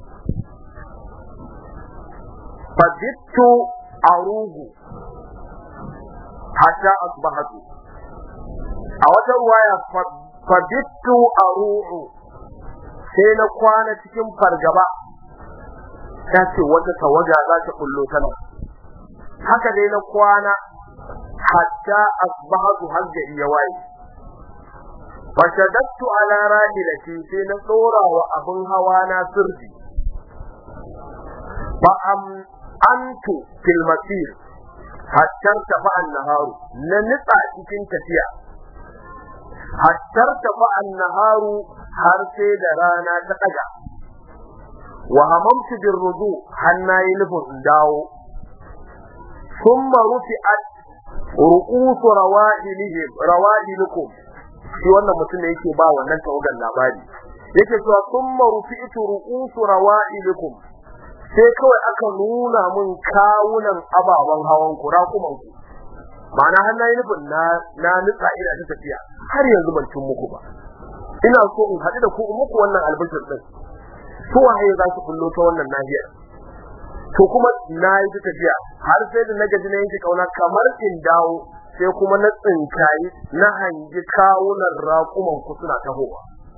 fadittu arugu hatta asbahatu a wata ruwaya fadittu arugu sai na kwana cikin fargaba ta ce wata tawaga za ta kullo ta nan haka dai na kwana hatta asbahatu har gari ya waye fashadattu ala rahilati sai na tsora wa abin hawa na sirri fa am antu fil masir hatta tafa an-naharu na nitsa cikin tafiya hatta tafa an-naharu har sai da rana ta daga wa hamamtu bir rudu hannayi nufin dawo thumma rufi'at ru'usu rawahilihim rawahilikum shi wannan mutum ne yake ba wannan tawagan labari yake cewa thumma rufi'tu ru'usu rawahilikum sai kawai aka nuna mun kawunan ababen hawan ku rakuman ku ma'ana har na yi nufin na na nutsa ina ta tafiya har yanzu ban cin muku ba ina so in haɗu da ku in muku wannan albishir din to waye za su kullo ta wannan nahiyar to kuma na yi ta tafiya har sai da na gaji na yanke kauna kamar in dawo sai kuma na tsinkayi na hangi kawunan rakuman ku suna tahowa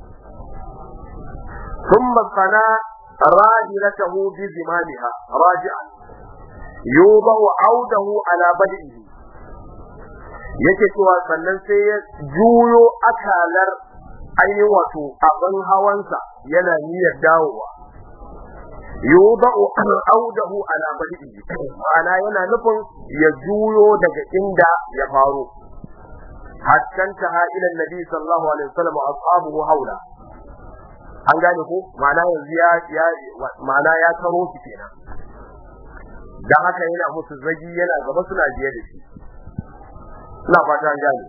ثم صنع راجلته بزمامها راجعا يوضع عوده على بدئه yake cewa sannan sai ya juyo akalar ainihin wato abin hawansa yana niyyar dawowa yudau audahu ala badihi ma'ana yana nufin ya juyo daga inda ya faro hatta ta ila nabi sallallahu alaihi wasallam ashabuhu haula an gane ko ma'ana yanzu ya ya ma'ana ya taro shi kenan dan haka yana musu zagi yana gaba suna biye da shi ina fata an gane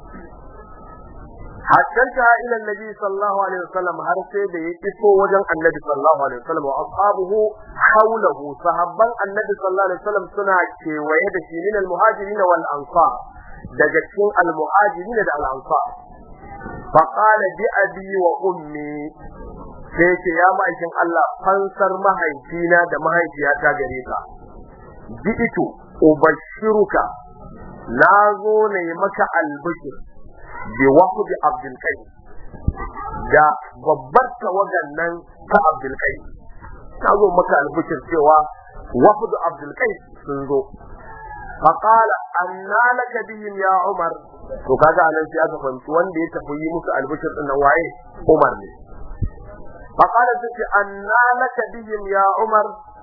hatta ta ila annabi sallallahu alaihi wasallam har sai da ya iso wajen annabi sallallahu alaihi wasallam wa ashabuhu hawlahu sahabban annabi sallallahu alaihi wasallam suna kewaye da shi min almuhajirin wal ansar daga cikin almuhajirin da al ansar fa qala bi abi wa ummi sai ce ya ma'aikin Allah fansar mahaifina da mahaifiyata gare ka ji'itu ubashiruka na zo ne maka albishir bi wahdi abdul qayyim da babbar tawagan nan ta abdul qayyim ta zo maka albishir cewa wahdi abdul qayyim sun zo fa qala anna laka bihim ya umar to kaga anan sai aka fahimci wanda ya tafi yi musu albishir din nan waye umar ne fa qala sai anna laka bihim ya umar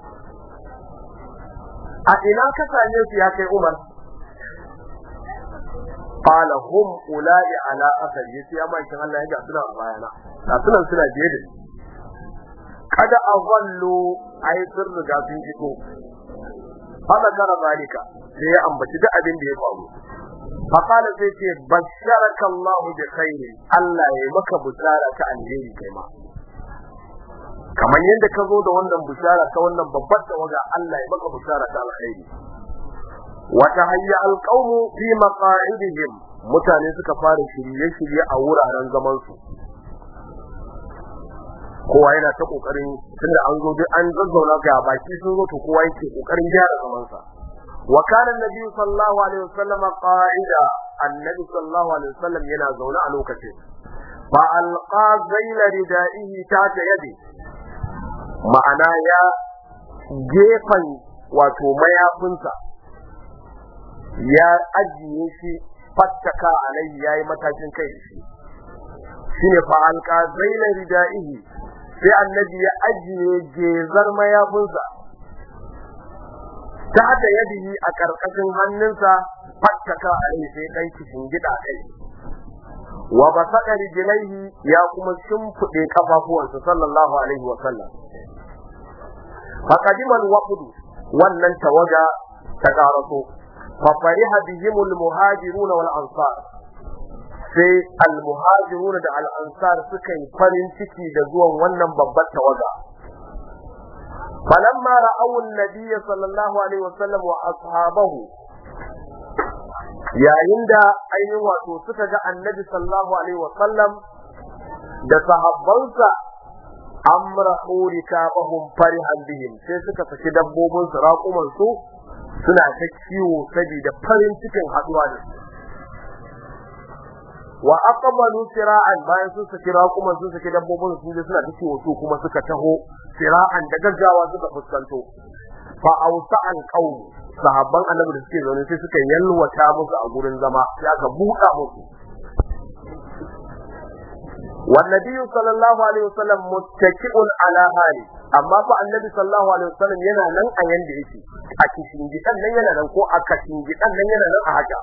a ina ka same su ya kai umar قال هم أولئك على أثر يسي أما إن الله يجعل سنة bayana da sunan suna biye da kada a wallo ai sun riga sun fito haka kara zalika sai ya ambaci duk abin da ya faru faqala sai ce basharaka Allah bi khairin Allah ya maka bushara ta alheri kai ma kamar yadda ka zo da wannan bushara ta wannan babbar tawaga Allah ya maka bushara ta alheri wata hayya alqawmu fi maqa'idihim mutane suka fara shirye-shirye a wuraren zaman su kowa yana ta kokarin tunda an zo duk an zazzauna ga baki sun zo to kowa yake kokarin gyara zaman sa wa kana annabi sallallahu alaihi wasallam qa'ida annabi sallallahu alaihi wasallam yana zaune a lokacin fa alqa zayla ridaihi ta yadi ma'ana ya gefan wato mayafinsa ya ajiye shi fattaka alai yayi matakin kai da shi shine fa alqa zaina ridaihi sai annabi ya ajiye gezar mayafinsa ta da yadihi a karkashin hannunsa fattaka alai sai dan kishin gida kai wa basaka rijlaihi ya kuma shimfide kafafuwansa sallallahu alaihi wa sallam faqadimal waqdu wannan tawaga ta karaso ففرح بهم المهاجرون والأنصار sai almuhajiruna da al'ansar suka yi farin ciki da zuwan wannan babbar tawaga falamma ra'aw an-nabiy sallallahu alaihi wasallam wa ashabahu yayin da ainihin wato suka ga annabi sallallahu alaihi wasallam da sahabbansa amrahu rikabahum farihan bihim sai suka saki dabbobin su raƙuman su suna ta kiwo saboda farin cikin haduwa da su wa aqbalu sira'an bayan sun saki raƙuman sun saki dabbobin su suna ta kiwo su kuma suka taho sira'an da gaggawa suka fuskanto fa ausa al qaum sahabban annabi da suke zaune sai suka yalwata musu a gurin zama sai aka buɗa musu والنبي صلى الله عليه وسلم متكئ على حاله amma fa annabi sallallahu alaihi wasallam yana nan a yanda yake a cikin gidan nan yana nan ko a kashin gidan nan yana nan a haka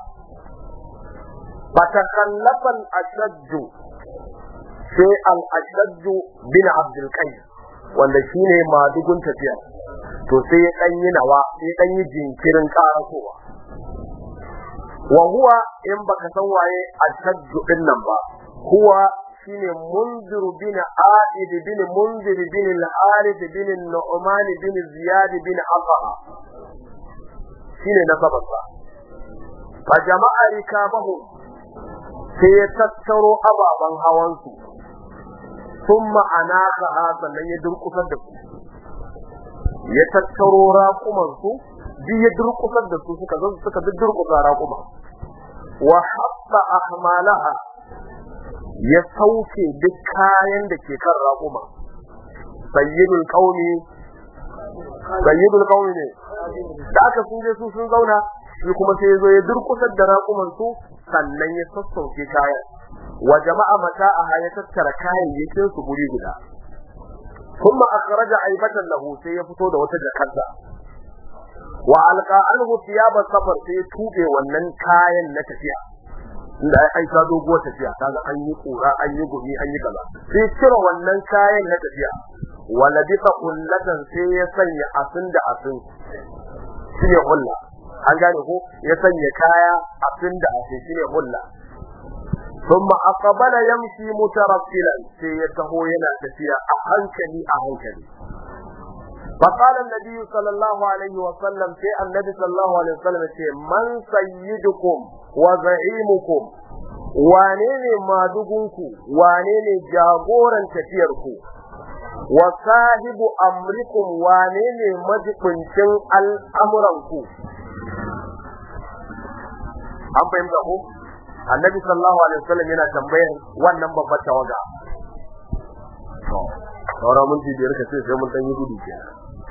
fatakallafa al-ashaddu sai al-ashaddu bin abdul qayyim wanda shine madugun tafiya to sai ya dan yi nawa sai ya dan yi jinkirin karasowa wa huwa in baka san waye ashaddu din nan ba huwa shine munzir bin aid bin munzir bin al-harith bin nu'man bin ziyad bin afaha shine na sabarsa fa jama'a rikabahu sai ya tattaro ababan hawan su thumma anaka sannan ya durkusar da su ya tattaro raƙuman su duk ya durkusar da su suka zo suka durkusa raƙuma wa hatta ahmalaha ya sauke duk kayan da ke kan raƙuma sayyidul qaumi sayyidul qaumi ne da aka sun je su sun zauna shi kuma sai ya zo ya durkusar da raƙuman su sannan ya sassauke kayan wa jama'a mata'a ya tattara kayayyakin su guri guda kuma akhraja aibatan lahu sai ya fito da wata jakarta wa alqa anhu thiyaba safar sai ya tube wannan kayan na tafiya inda ai ai ta doguwar tafiya kaga an yi kura an yi gumi an yi kaza sai cire wannan kayan na tafiya wala bisa kullatan sai ya sanya asin da asin shine hulla an gane ko ya sanya kaya asin da asin shine hulla ثم أقبل يمشي مترسلا سيته ينا تفيا أهنكلي أهنكلي فقال النبي صلى الله عليه وسلم في النبي صلى الله عليه وسلم من سيدكم وزعيمكم wane ne madugunku wane ne jagoran tafiyarku wa sahibu amrikum wane ne majibincin al'amuranku an fahimta ko annabi sallallahu alaihi wasallam yana tambayar wannan babbar tawaga saura mun biyar ka sai mun dan yi gudu kenan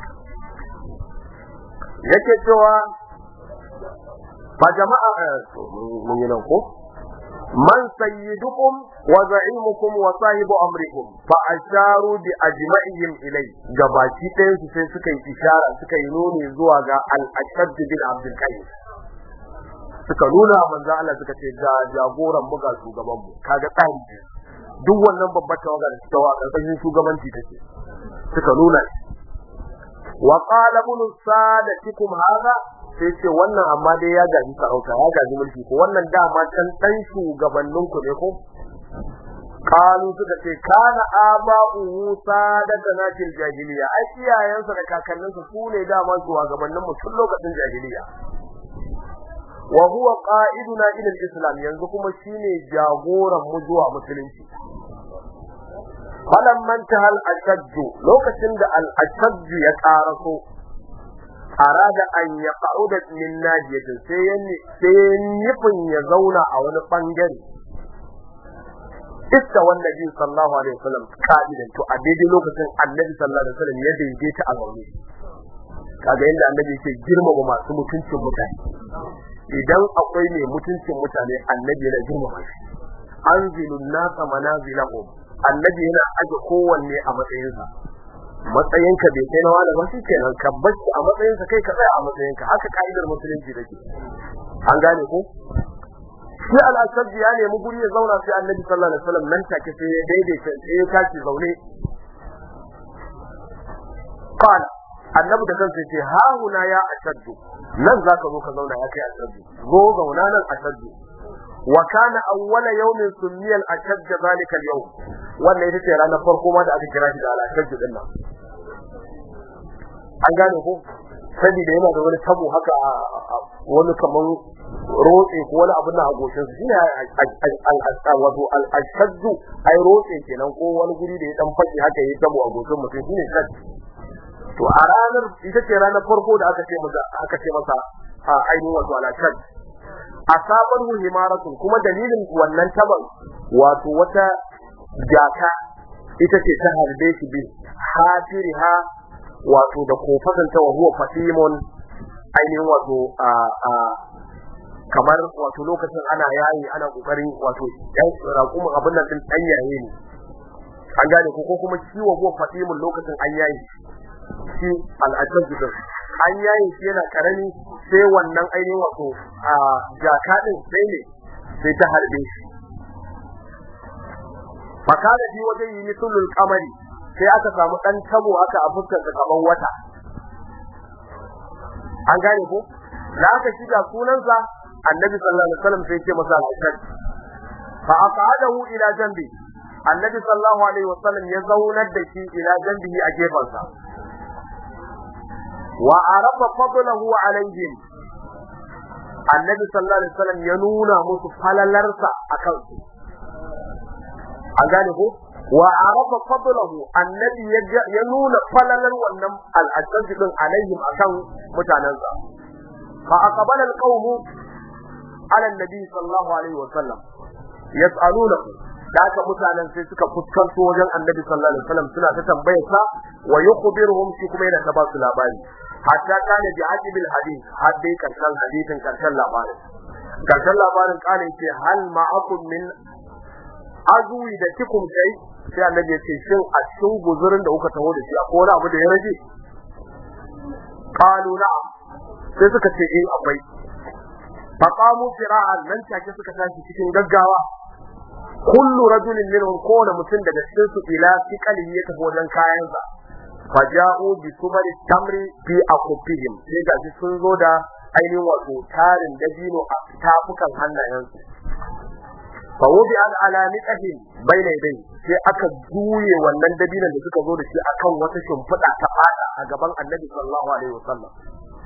yake cewa fa jama'a mun yi nan ko man sayyidukum wa za'imukum wa sahibu amrikum fa asharu bi ajma'ihim ilay gabaki ɗayan su sai suka yi ishara suka yi nuni zuwa ga al-ashad bin abdul qayyim suka nuna manzo Allah suka ce ga jagoran mu ga shugaban mu kaga tsari duk wannan babbar tawaga da suka wa karkashin shugabanci take suka nuna wa qala ibn sadatikum hadha sai ce wannan amma dai ya gaji sarauta ya gaji mulki ko wannan dama can dan shugabannin ku ne ko kalu suka ce kana aba'u sadatana fil jahiliya ai iyayensa da kakanninsa su ne dama shugabannin mu tun lokacin jahiliya wa huwa qa'iduna ila al-islam yanzu kuma shine jagoran mu zuwa musulunci falamman tahal ashajj lokacin da al-ashajj ya karaso arada an ya qauda min najiyatin sai yanni sai nufin ya zauna a wani bangare iska wannan sallallahu alaihi wasallam ka'idan to a daidai lokacin annabi sallallahu alaihi wasallam ya daidaita a zaune kaga yadda annabi yake girmama masu mutuncin mutane idan akwai mai mutuncin mutane annabi yana girmama shi anzilun nasa manazilahum annabi yana aje kowanne a matsayinsa matsayinka bai kai na wani ba kenan ka bar a matsayinsa kai ka tsaya a matsayinka haka ka'idar musulunci take an gane ko shi al-asad ya nemi guri ya zauna sai annabi sallallahu alaihi wasallam nan take sai ya daidaita sai ya tashi zaune qala annabi da kansa ce ha huna ya ashaddu nan zaka zo ka zauna ya kai ashaddu zo zauna nan ashaddu wa kana awwala yawmin summiya al-ashadd zalika al-yawm wannan ita ce ranar farko ma da aka kira shi da al-ashadd din nan an gane ko saboda yana da wani tabo haka wani kaman rotse ko wani abin da a goshin su shine wato al-ashadd ai rotse kenan ko wani guri da ya dan fashi haka yayi tabo a goshin mutum shine shadd to a ranar ita ce ranar farko da aka ce masa aka ce masa a ainihin wato alashad asabar hu himaratun kuma dalilin wannan taban wato wata jaka ita ce ta harbe shi bi hafiriha wato da kofasan ta wa huwa fatimun ainihin wato a a kamar wato lokacin ana yayi ana kokarin wato yan raƙumin abin nan din dan yaye ne an gane ko ko kuma ciwo huwa fatimun lokacin an yayi shi al'ajab din an yayin shi yana karami sai wannan ainihin wato a jaka din sai ne sai ta harbe shi fakada bi wajen yi misulul kamari sai aka samu dan tabo aka a fuskar sa kaman wata an gane ko da aka shiga sunansa annabi sallallahu alaihi wasallam sai ce masa al-ashad fa aqadahu ila janbi annabi sallallahu alaihi wasallam ya zaunar da shi ila janbihi a gefansa wa arafa fadlahu alaihim annabi sallallahu alaihi wasallam ya nuna musu falalarsa akan su an gane ko wa arafa fadlahu annabi ya nuna falalar wannan al'ajjaj din alaihim akan mutanansa fa aqbala alqawm ala annabi sallallahu alaihi wasallam yas'alunahu da aka mutanen sai suka fuskanto wajen annabi sallallahu alaihi wasallam suna ta tambayar sa wa yukhbiruhum shi kuma yana ta ba su labari hatta kana bi ajibil hadith har dai karshen hadithin karshen labarin karshen labarin kana yace hal ma'akum min azwi da kikum kai sai annabi yace shin a cikin guzurin da kuka taho da shi akwai wani abu da ya rage qalu na'am sai suka ce eh akwai faqamu fira'an nan take suka tashi cikin gaggawa kullu rajulin minhum kowane mutum daga cikin su ila fiqali ya tafi wajen kayansa faja'u bi sumari tamri fi akufihim sai ga sun zo da ainihin wato tarin dabino a tafukan hannayensu fa wudi al alamiqatin bayna dai sai aka juye wannan dabinon da suka zo da shi akan wata shimfiɗa ta fada a gaban annabi sallallahu alaihi wasallam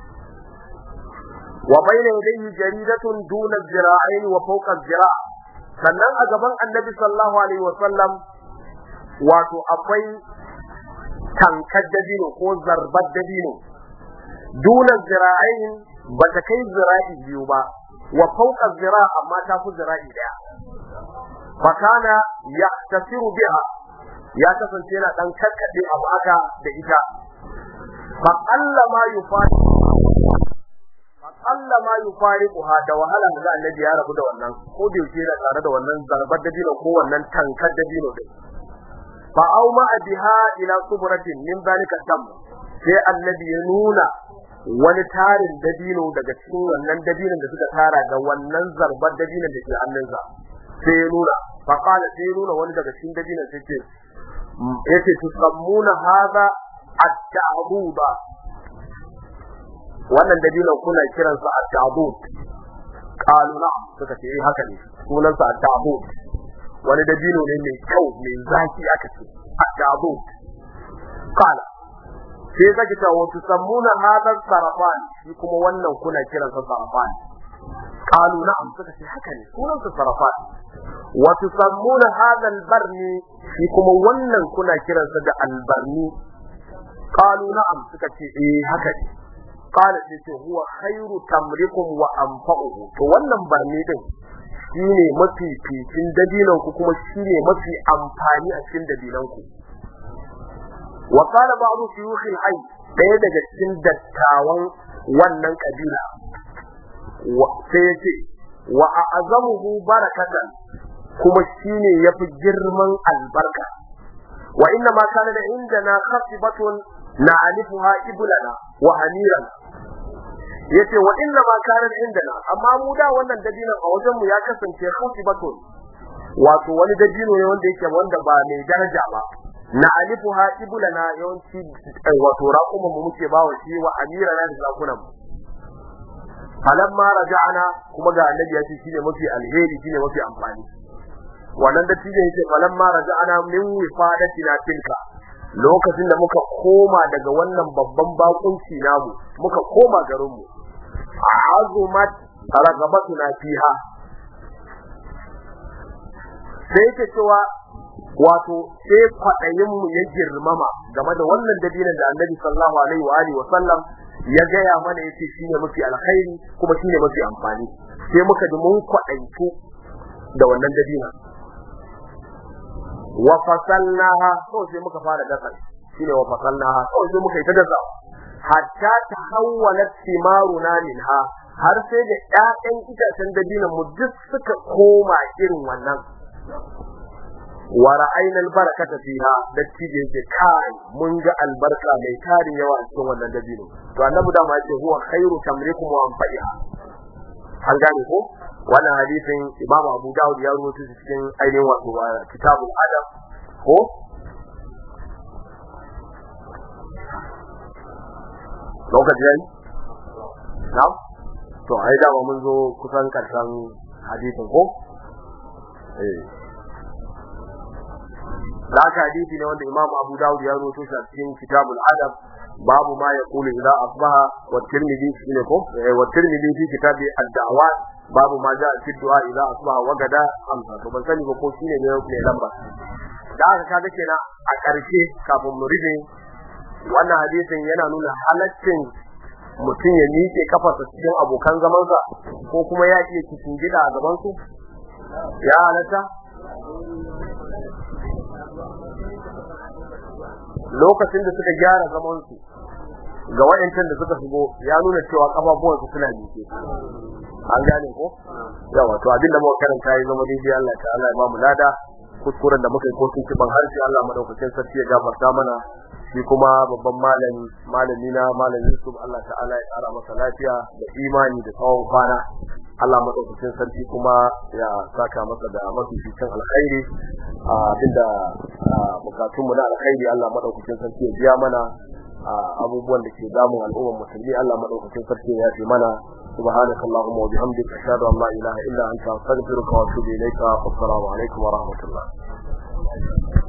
wa bayna yadayhi jaridatun duna zira'ain wa fawqa zira' sannan a gaban annabi sallallahu alaihi wasallam wato akwai tankar dabino ko zarbar dabino dunan zira'ain ba ta kai zira'i biyu ba wa fauka zira amma ta fi zira'i daya fakana ya tasiru biha ya kasance yana dan karkade abu aka da ita fa alla ma yufari fa alla ma yufariquha da wahala da annabi ya rabu da wannan ko da yake yana tare da wannan zarbar dabino ko wannan tankar dabino din fa au ma biha ila subratin min zalika dam sai annabi ya nuna wani tarin dabino daga cikin wannan dabinon da suka tara da wannan zarbar dabinon da ke hannunsa sai ya nuna fa qala sai ya nuna wani daga cikin dabinon sai ce yace tusammuna hadha at-ta'buda wannan dabinon kuna kiransa at-ta'bud qalu na'am suka ce eh haka ne sunansa at-ta'bud wani dabino ne mai kyau mai zaki aka ce at-ta'bud qala sai zaki ta wato sammuna hadar sarafan shi kuma wannan kuna kiran sa sarafan qalu na'am suka ce haka ne sunan sa sarafan wa tusammuna hadha albarni shi kuma wannan kuna kiran sa da albarni qalu na'am suka ce eh haka ne qala sai ce huwa khairu tamrikum wa anfa'uhu to wannan barni din shine mafi fitin dabinan ku kuma shine mafi amfani a cikin dabinan ku wa qala ba'du shuyukh al-hayy daya daga cikin dattawan wannan kabila sai yace wa a'zamuhu barakatan kuma shine yafi girman albarka wa inna ma kana da indana khasibatun na'alifuha iblana wa hamiran yace wa inna ma kana da indana amma mu da wannan dabinan a wajen mu ya kasance khasibatun wato wani dabino ne wanda yake wanda ba mai daraja ba na alifu ha ibulana yawanci wato raƙuman mu muke bawa shi wa amira na da zakunan mu falamma raja'ana kuma ga annabi ya ce shine mafi alheri shine mafi amfani wannan da tije yake falamma raja'ana min wifadatina tilka lokacin da muka koma daga wannan babban bakunci namu muka koma garin mu azumat ragabatuna fiha sai yake cewa wato sai kwaɗayin mu ya girmama game da wannan dabinan da Annabi sallallahu alaihi wa alihi wa sallam ya gaya mana yace shine mafi alkhairi kuma shine mafi amfani sai muka ji mun kwaɗaitu da wannan dabina wa fasalnaha ko sai muka fara dasa shine wa fasalnaha ko sai muka yi ta dasa hatta tahawwalat thimaruna minha har sai da ƴaƴan itacen dabinan mu duk suka koma irin wannan wa ra'ayna albarakata fiha dattijo yake kai mun ga albarka mai tarin yawa a cikin wannan dabino to annabi da ma yace huwa khairu tamrikum wa anfa'iha an gane ko wannan hadisin Imam Abu Dawud ya rubuta shi cikin ainihin wato kitabul adab ko lokaci yayi na'am to ai da mun zo kusan karshen hadisin ko eh da aka hadisi ne wanda Imam Abu Dawud ya rawaito shi a cikin Kitabul Adab babu ma yaqulu idza asbaha wa Tirmidhi shine ko wa Tirmidhi fi kitabi ad-da'awat babu ma ja'a fi du'a idza asbaha wa gada amsa to ban sani ba ko shine ne ne lamba da aka kaga kenan a ƙarshe kafin mu rufe wannan hadisin yana nuna halaccin mutum ya miƙe kafarsa cikin abokan zamansa ko kuma ya iya cikin gida a gaban su ya halatta lokacin da suka gyara zaman su ga waɗancan da suka shigo ya nuna cewa kafafuwan su suna miƙe an gane ko yawa to abin da muka karanta ya zama daidai Allah ta'ala ya ba mu lada kuskuren da muka yi ko sun kiban harshe Allah madaukakin sarki ya gafarta mana shi kuma babban malami malami na malam Yusuf Allah ta'ala ya tsara masa lafiya da imani da tsawon kwana Allah madaukakin sarki kuma ya saka masa da mafificin alkhairi abinda bukatun mu na alkhairi Allah madaukakin sarki ya biya mana abubuwan da ke damun al'ummar musulmi Allah madaukakin sarki ya yafe mana سبحانك اللهم وبحمدك أشهد أن لا إله إلا أنت أستغفرك وأتوب إليك والسلام عليكم ورحمة الله